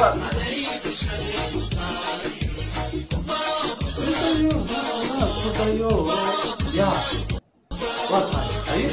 waa kudayo ya waa tahay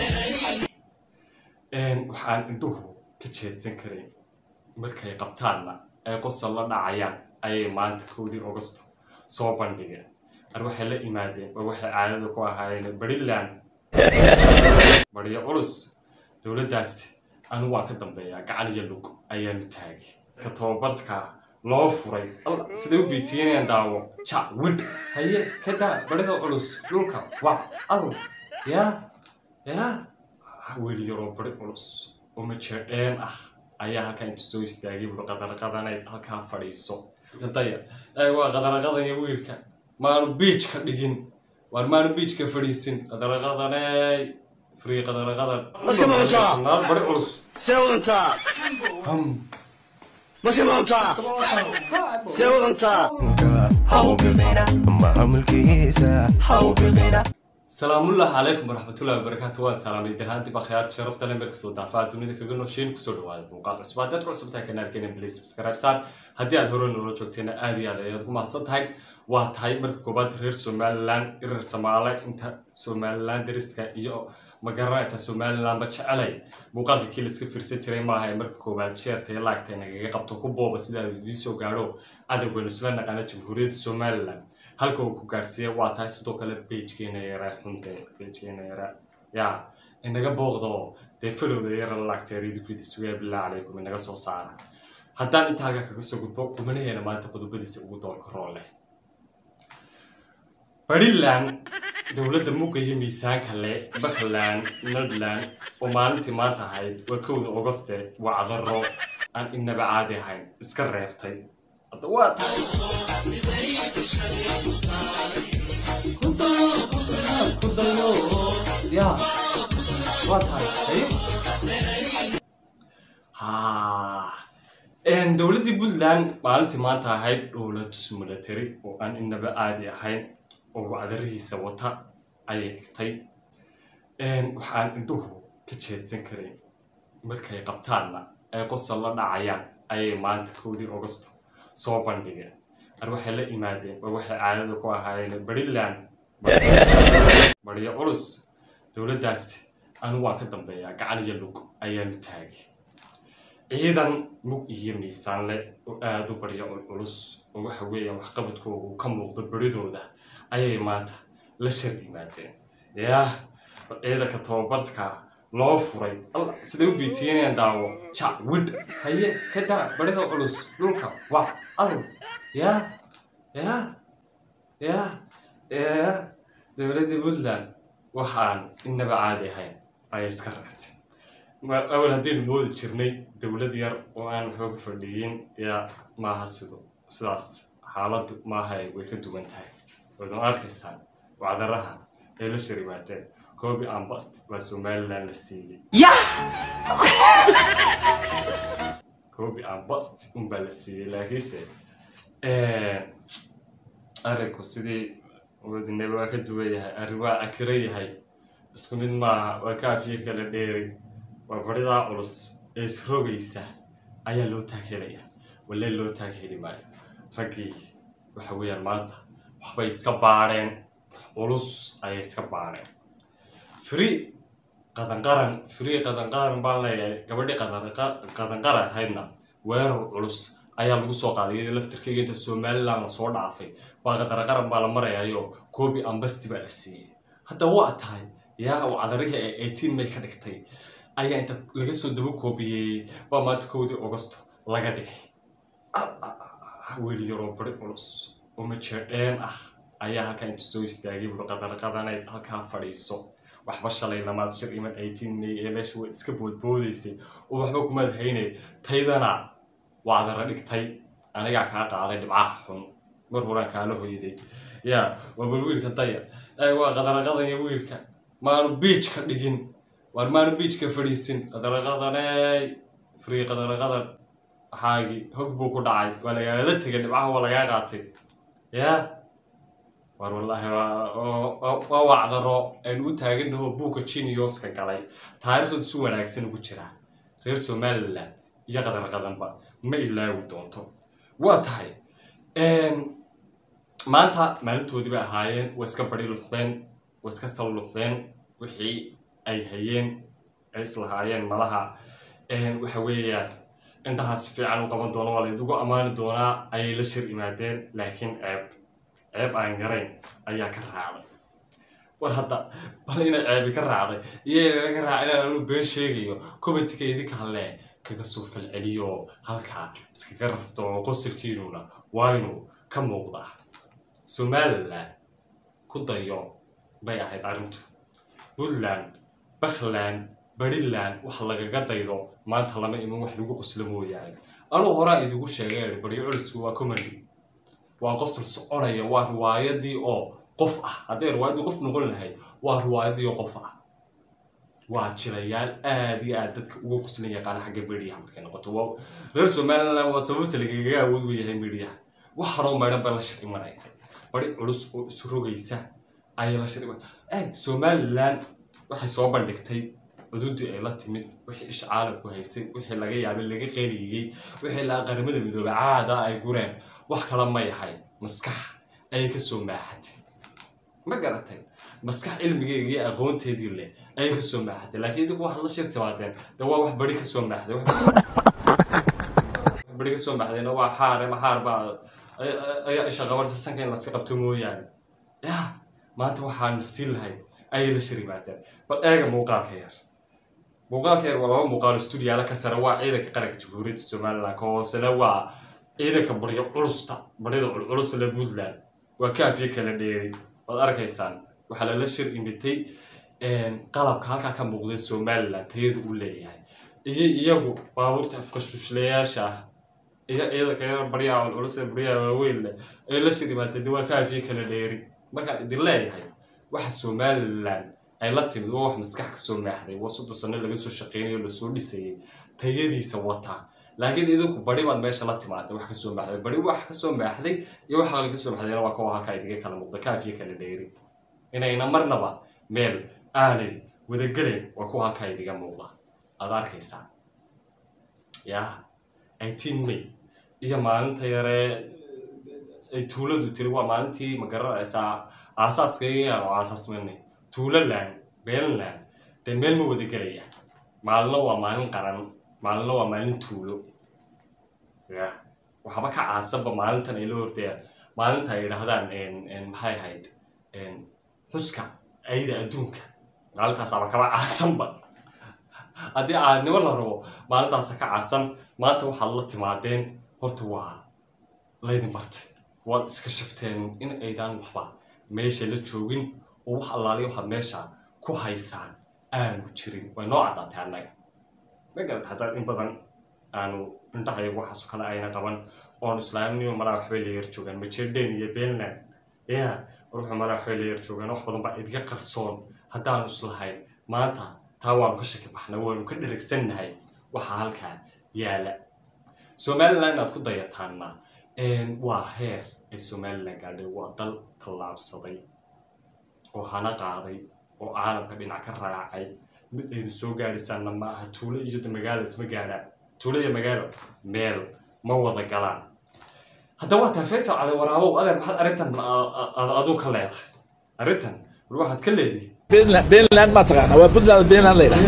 haye waxaan indhuhu ka jeedsan karayn markay qabtaanna ay qosol la dhacayaan ayay maanta kowdii augusto soo bandhigeen ar waxay la imaadeen oo waxay caadada ku ahaayeen bariland bariyo culus dowladdaasi anigu waan ka dambeeyaa gacan iyo lug ayaanu taagay ka tababarka loo furay alla siday u biitiinayaan daawo ja widh haye ka daa barida culus dhulka waa arur yaa yaa weli yaroo bari culus oo majeedheen ah ayaa halkaa intu soo istaagay buri qadaraqadanay halkaa fadhiiso daya ee waa qadaraqadan iyo wiilka maanu biij ka dhigin waar maanu biij ka fadhiisin qadaraqadaney free qadaraqadan Maska mauntaa. naal bari culus see wadantaa ham maska mauntaa see wadantaa salaamullahi calaykum waraxmatullahi wabarakaatu waan salaamay darhaantii baa khiyaarka sharafta le meel kasoo daafaa dunida kaga noosheyn kusoo dhawaada muuqaal cusub haddaad ku cusubtahay kanaalkeena please subscribe saar haddii aad hore noola joogteena aad iyo aad ayaad ku mahadsan tahay waa tahay marka koobaad reer somaliland irar samaale inta somaliland dariska iyo ma garanaysa somalilandba jecelay muuqaalka kii laiska fiirsan jiray maaha ee marka koobaad sheerta iyo laagta nagaga qabto ku booba sida aad idiin soo gaadho adagweynu isla naqaana jamhuuriyadda somaliland halka uu ku gaarsiiya waa tahay sidoo kale beijkeena yara xunte beijkeena yara ya inaga booqdo dee falowda yara laagteeridikudi sugaya billah calaykum inaga soo saara haddaan inta halka kaga soo gudbo kumanaheena maanta qodobadiisa ugu doorka roo leh bariland dowladda mugga iyo miisaanka le buckland nordland oo maalintii maanta ahayd waa kowda augoste waa cadaro aan inaba caadi ahayn iska reebtay hadda waa tahay kudayo ya waa tahay ha dowladdii puntland maalintii maanta ahayd dowlad military oo aan inaba caadi ahayn oo wacdarihiisa wata ayay dhigtay waxaan indhuhu ka jeedsan karayn markay qabtaanna ay qosol la dhacayaan ayay maanta kowdii augusto soo bandhigeen ar waxay la imaadeen oo waxay caadada ku ahaayeen bariland bariyo culus dowladdaasi anigu waan ka dambeeyaa gacan iyo lug ayaanu taagay ciidan mug iyo miisaan leh oo aada u baryo culculus oo waxa weeyaan waxqabadkoogu ka muuqdo beridooda ayay maanta la shar yimaadeen yaah ciidanka tababarka loo furay alla siday u biitiinayaan daawo ja widh haye ka daa barida culus dhulka waa arur yaa yaa yaa yaa dowladdii puntland waxaan inaba caadi ahayn ayay iska reebtay awal haddaynu moodi jirnay dowlad yar oo aan waxba ku fadhiyin yaa maaha sido sidaas xaaladdu maaha way ka duwan tahay wadan arkaysaan wacdaraha ay la sharimaadeen koobi ambast waa somaliland la siiyey koobi ambast unbaa la siiyey laakiinse arinku sidii wadinaba waa ka duwan yahay arrin waa akira yahay isku mid maaha waa kaafiye kala dheeri waa baridaa culus ee isrogaysa ayaa loo taaghelaya walee loo taagheli maayo raggii waxa weeyaan maanta waxbay iska baadheen wax culus ayay iska baadheen free qadanqaran free qadanqaran baan leeyahay gabadhii qadanqaran ahaydna weerar culus ayaa lagu soo qaaday iyadoo laftirkeyga inta somaliland la soo dhaafay baa qadanqaran baa la marayayo koobi ambasti baa la siiyey hadda waa tahay yaa uu cadarihii ee eighteen may ka dhigtay ayaa inta laga soo daba koobiyeeyey baa maanta kowdii augusto laga dhigay weli yaroo bari culus oo majeedheen ah ayaa halkaa intu soo istaagay buri qadaraqadanay halkaa fadhiiso waxba shalay lamaad shir iman eighteen may ee meesha way iska boodboodaysay oo waxba kumaad haynay taydana wacdara dhigtay anigaa kaa qaaday dhibcaha xun mar horaan kaala hoyday yaa waa bal wiilka daya waa qadaraqadan iyo wiilka maanu biij ka dhigin waar maanu biij ka fadhiisin qadaraqadaney free qadaraqadan waxaagii hog buu ku dhacay waa lagaala tegay dhibcaha waa lagaa qaatay yaa war wallaahi waa wacdaro aynu u taaganaho buuka jiniyoska galay taariikhdu si wanaagsan ugu jiraa reer somaliland iyo qadan qadanba ma ilaawi doonto waa tahay maanta maalintoodii bay ahaayeen way iska bari luqdeen way iska sal luqdeen wixii ay hayeen ay islahaayeen malaha waxa weeyaan indhahaas fiican u qaban doono waa laydugu ammaani doonaa ayay la shir imaadeen laakiin ceeb ceeb aan yarayn ayaa ka raacday war hadda bal inay ceebi ka raacday iyo ka raaca inaan anu been sheegayo commentika idinka halle kaga soo falceliyo halkaa iskaga rafto oo qosirkiinuna waynu ka muuqdaa somalilan ku dayo bay ahayd arrintu puntland bakhland bariland wax lagaga daydo maanta lama iman wax lagu qoslo mooyaane anuu horaa idigu sheegay baryo culisku waa comedy waa qosol soconaya waa riwaayadii oo qof ah hadday riwaayadii qof noqon lahayd waa riwaayadii oo qof ah waa jirayaal aad iyo aad dadka uga qoslan yaqaana xagga mediaha markay noqoto waa reer somaliland waa sababta lagaga awood weyahay mediaha wax horoo maydhan ba la shir imanaya bari culus oo isu rogaysa ayay la shir iman aad somaliland waxay soo bandhigtay cududii ay la timid wixii ish caalamku haysay wixii laga yaabay laga qeeliyey wixii la qaramada midoobay caada ay gureen wax kala ma yahay maskax ayay ka soo maaxatay ma garatay maskax cilmigeega iyo aqoonteedii leh ayay ka soo maaxatay laakiin idinku waxaad la shir timaadeen de waa wax bari ka soo maaxday bari ka soo maaxdayna waa xaar ama xaar baa ayaa isha qabanaysa sanka in laska qabto mooyaane ya maanta waxaa naftiin lahay ayay la shir yimaadeen bal eega muuqaalka yar muuqaalka yar waa laba muuqaal stuudiyaala ka sare waa ciidanka qaranka jamhuuriyadda somaliland ka hoosena waa ciidanka baryo culusta baryada culculus le puntland waa kaafiye kala dheeri waad arkaysaan waxaa lala shir imitay qalabka halkaa ka muuqday somaliland tayada uu leeyahay iyo iyagu baabuurta afqashushleyaasha ah iyo ciidanka yar baryaha culculus ee baryaha waaweyn leh ay la shir imaatay de waa kaafiye kala dheeri markaan idin leeyahay waxa somaliland ay la timid waa wax maskax ka soo maaxday waa soddon sano laga soo shaqeynayo lasoo dhisayay tayadiisa wataa laakiin idinku bari baad meesha la timaada wax kasoo maaxday bari wax kasoo maaxday iyo waxa kale kasoo maaxdayna waa kuwa halkaa idiga kala muuqda kaafiya kala dheeri inayna marnaba meel aanay wadagelayn waa kuwa halkaa idiga muuqda aad arkaysaa yah eighteen may iyo maalinta yaree ay tuuladu tiri waa maalintii ma garanaysaa aasaaskaygaan oo aasaasmanay tuulaland beelland dee meel ma wada gelaya maalina waa maalin qaran maalina waa maalin tuulo ya waxba ka caasanba maalintan ay la hordayaan maalinta ay yidhaahdaan maxay ahayd xuska ayda adduunka maalintaasaba kaba caasanba haddii aanimo la rabo maalintaasa ka caasan maanta waxaad la timaadeen horta waa laydin bartay waad iska shafteen in aydaan waxba meesha la joogin oo wax allaaliya waxaad meesha ku haysaan aanu jirin way noo caddaatay annaga ma garat haddaad in badan aanu indhahayagu waxaaso kale ayna qaban oonu islaamniyo malaa waxbay la yar joogaan majedeen iyo beelland ya ruuxu malaa waxbay la yar joogaan wax badan baa idiga qarsoon haddaanu islahayn maanta taa waanu ka shaki baxnay waanu ka dheragsannahay waxaa halkaa yaala somaliland inaad ku dayataanna waa heer ay somaliland gaadhay waa dal tallaabsaday oo hana qaaday oo caalamka dhinac ka raacay mid aynu soo gaadhisaanna ma aha tuulo iyo magaalo isma gaadhaan tuulo iyo magaalo meel ma wada galaan haddaba waa tahay faysal cali waraabow adeer maxaad arrintan aduu ka leedahay arrintan war waxaad ka leedihi بينلاند ما تقانا وبدلاند بينلاند ليلة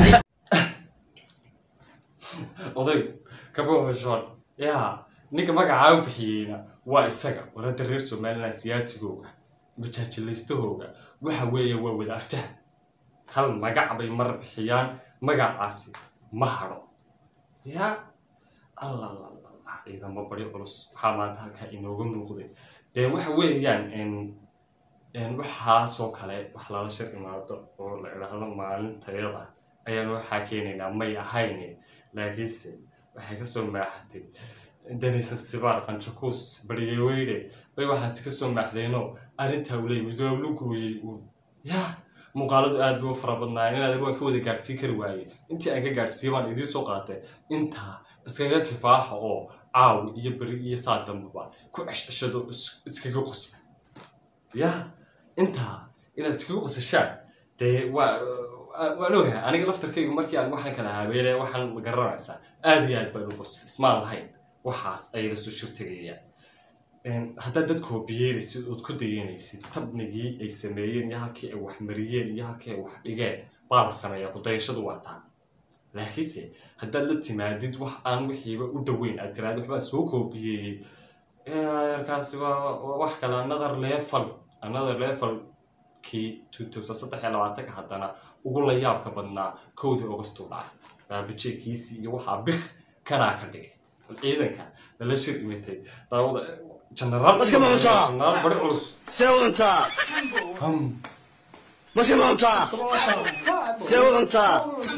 oday kabuuxushoon yaa ninka magacaa u bixiyeyna waa isaga warada reer somaliland siyaasigooga majaajilaystahooga waxa weeye waa wada aftaha hal magac bay mar bixiyaan magacaasi ma hadho yaa allalalala ciidamo bari culus waxaa maanta halkaa inooga muuqday dee waxa weeyaan waxaasoo kale wax lala shir imaado oo la idhaahdo maalintayada ayaan waxaa keenaynaa may ahayne laakiinse waxay kasoo maaxatay danaysan sibaar qanjakuus bariyeweyne bay waxaasi kasoo maaxdeenoo arrintaa uley midoob lu gooyey uun yaa muuqaaladu aad bay u fara badnaayeen inaad waan ka wada gaadhsiin kari waaye intii aan ka gaadhsiiye baan idiin soo qaatay intaa iskaga kifaaxa oo caawi iyo beri iyo saa dambaba ku ceshceshado iskaga qosla yaa intaa inaad iskaga qosashaan dee waa waan ogahay aniga laftarkaygu markii aan waxaan kala habeelaya waxaan ma garanaysaa aad iyo aad baan u qosay ismaan lahayn waxaas ayay lasoo shirtegayaan haddaad dad koobiyeynaysid ood ku dayanaysid tabnigii ay sameeyeen iyo halkii ay wax mariyeen iyo halkii ay wax dhigeen baa la sameeyaa kudayashadu waa taa laakiinse haddaad la timaadid wax aan wixiiba u dhoweyn aad tiraad waxbaa soo koobiyeeyey yarkaasi waa waa wax kale another level another level kii two thousand saddex iyo labaatanka haddana ugu la yaabka badnaa kowdii augustuu dhacay baabajeekiisii iyo waxaa bik kanaa ka dhigay bal ciidanka lala shir imitay daawada generaal Maska mauntaa. generaal bari culus see wadantaa hum maska mauntaa see wadantaa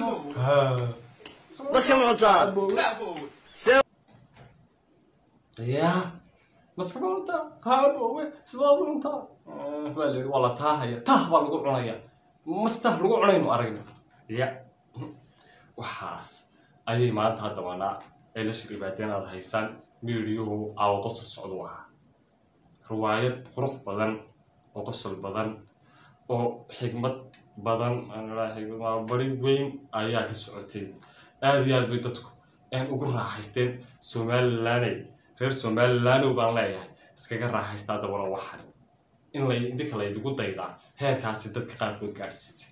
maska mauntaa ya maska maunta haabowe sidaad u cuntaa baa la yidhi waa la taahaya taah baa lagu cunaya mas taah lagu cunaynu aragna ya waxaas ayay maanta haddabanaa ay la shir ibaadeen aad haysaan miidiyuhu aawo qosol socdu ahaa riwaayad qurux badan oo qosol badan oo xigmad badan waa bari weyn ayaa ka socotay aad iyo aad bay dadku een ugu raaxaysteen somalilaney reer somalilaanow baan leeyahay iskaga raaxaystaa dabana waxan in lay idinka laydigu daydaa heerkaasi dadka qaarkood gaadhsiisay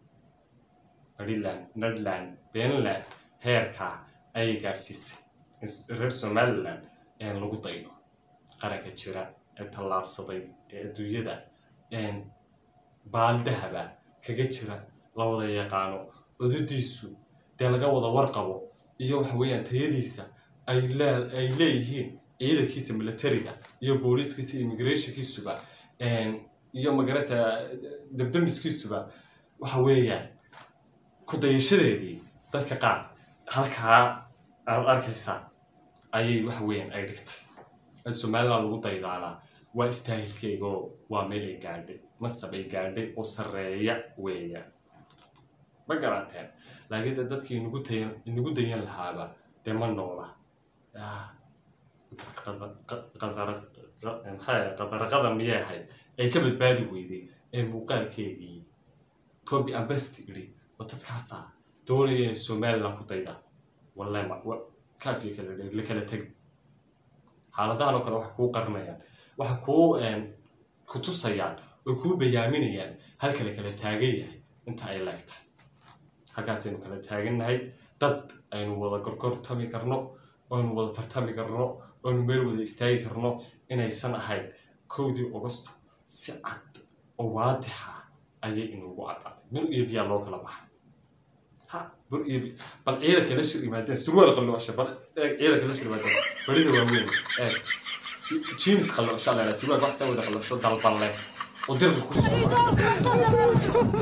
maryland netherland benland heerkaa ayay gaadhsiisay in reer somaliland een lagu daydo qaranka jira ee tallaabsaday ee adduunyada een baaldahaba kaga jira la wada yaqaano cudadiisu dee laga wada warqabo iyo waxa weeyaan tayadiisa ay lee ay leeyihiin ciidankiisa militariga iyo booliiskiisa immigrationkiisuba een, iyo magarasa dabdamiskiisuba waxa weeyaan ku dayashadeedii dadka qaar halkaa aad arkaysaa ayay waxa weeyaan ay dhigtay in somaliland lagu daydaanaa waa istaahilkeyga oo waa meel ay gaadhay masab ay gaadhay oo sarreeya weeya ma garateen laakiin dee dadkii inagu tayan inagu dayan lahaaba dee ma noola Ah, dadka qada- qa- qadara- qa- maxaa yahay, qadaraqada miyay ahayd ay ka badbaadi weyday ee muuqaalkeedii copy ambasty idhi ma dadkaasaa doonaya inay somaliland ku daydaan wallahi ma wa- kaafiya kala dheer la kala teg xaaladahan oo kale waxay kuu qarinayaan waxay kuu een, ku tusayaan oo kuu bayaaminayaan halka la kala taagan yahay inta ay leegtahay halkaasaynu kala taagannahay dad aynu wada gorgortami karno aynu wada tartami karno aynu meel wada istaagi karno inaysan ahayn kowdii augusto si cad oo waadixa ayay inugu cadcatay bur iyo biyaa loo kala baxay ha bur iyo bi bal ciidanka la shir yimaadeen surwaal qalloosha bal eeg ciidanka la shir yimaadeen barida waaweyn eeg Si- jeans qalloosha la yidhaha surwaal wax saa wada qalloosho dalballe oo dirka ku socda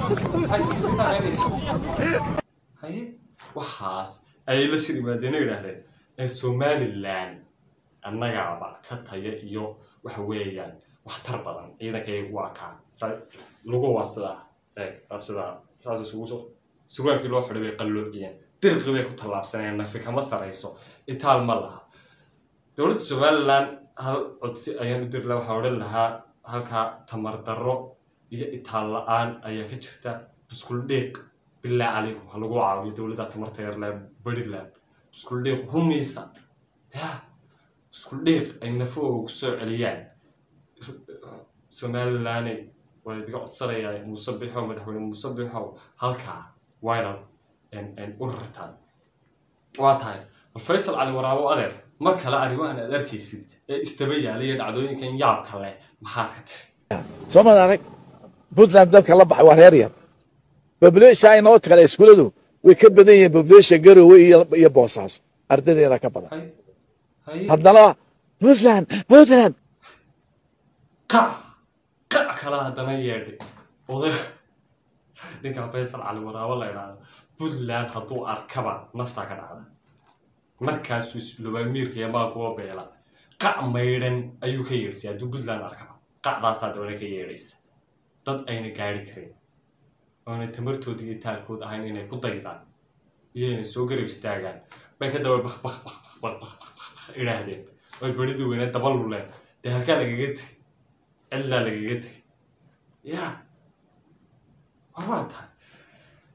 haye waxaas ayay la shir yimaadeen oo yidhaahdeen ee somaliland annagaaba ka taya iyo waxa weeyaan waxtar badan ciidankaygu waa kaa sa- lugu waa sidaa eeg waa sidaa saas isugu soo surwaalkii loo xidhay bay qalloociyeen dirqi bay ku tallaabsanayeen nafi kama sarayso itaal ma laha dowladda somaliland hal codsi ayaan u diri lahaa waxaa odhan lahaa halkaa tamar darro iyo itaal la-aan ayaa ka jirta buskul dheeq bilaa calaykum ha lagu caawiyo dowladda tamarta yarle bariland buskul dheeq humaysa ya buskul dheeq ay nafahooga ku soo celiyaan somaliland waa idiga codsanayaa muuse bixow madaxweyne muuse bixow halkaa wayna u rartaan waa tahay bal faysal cali waraabo adeer mar kale arrimahan aad arkaysid ee istaba yaalaya dhacdooyinkan yaabka leh maxaad ka tiri soo ma arag puntland dadka la baxay waa reer yar population inoo kale iskuuladu way ka badan yihiin population garowe iyo iyo boosaaso ardadeeda ka badan hay hay haddana puntland puntland qac qac kale haddana yeedhay oday ninkan faysal cali waraabo la idhaahdo puntland hadduu arkaba naftaa ka dhacda markaasuu islubaa miirka iyo maakuwa beela qac maydhan ayuu ka yeedhsay hadduu puntland arkaba qacdaasaa dabana ka yeedhaysa dad ayna gaari karin oona tamartooda iyo taalkood ahayn inay ku daydaan iyo inay soo garab istaagaan bay ka daba bak bak bak bak bak bak idhaahdeen oy beridii weyne daba luleen dee halkaa lagaga tegay cidlaa lagaga tegay ya war waa tahay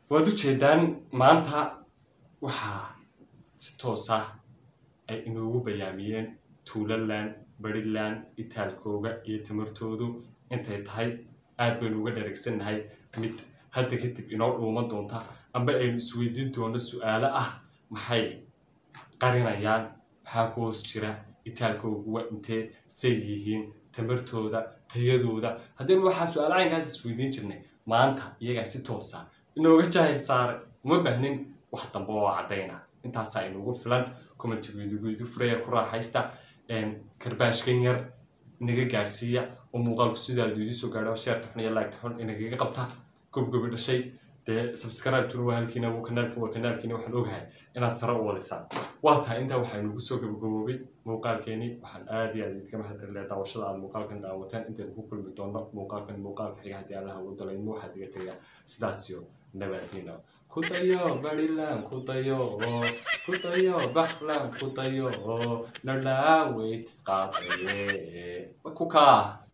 waad u jeedaan maanta waxaa si toos ah ay inoogu bayaamiyeen tuulaland bariland itaalkooga iyo tamartoodu intay tahay aad baynu uga dharagsannahay mid hadda kadib inoo dhuuman doonta amba aynu isweydiin doono su-aalo ah maxay qarinayaan maxaa ku hoos jira itaalkoogu waa intee say yihiin tamartooda tayadooda haddaynu waxaa su-aalo caynkaas isweydiin jirnay maanta iyagaa si toosa inooga jaahil saaray uma baahnin wax dambe oo caddayna intaasaa inugu filan commentigeedugeedu furaya ku raaxaysta karbaashkan yar naga gaadhsiiya oo muuqaalku sidaadu idii soo gaadho sheerta xun iyo laagta xun inagaga qabta gobgobi dhashay dee subscribe-tuna waa halkiina waa kanaalka waa kanaalkiina waxaan ogahay inaad sare u wadisaan waa tahay intaa waxaa inugu soo gabagaboobay muuqaalkeenii waxaan aad iyo aad idinka mahad celinaya daawashada aad muuqaalkan daawateen intaynu ku kulmi doono muuqaalkan muuqaalka xiga haddii allaha u dalayno waxaad iga tegaa sidaasiyo nabadiina ku dayo barilan ku dayo ku dayo baklan ku dayo nodhaa weytisqaadaye ku kaa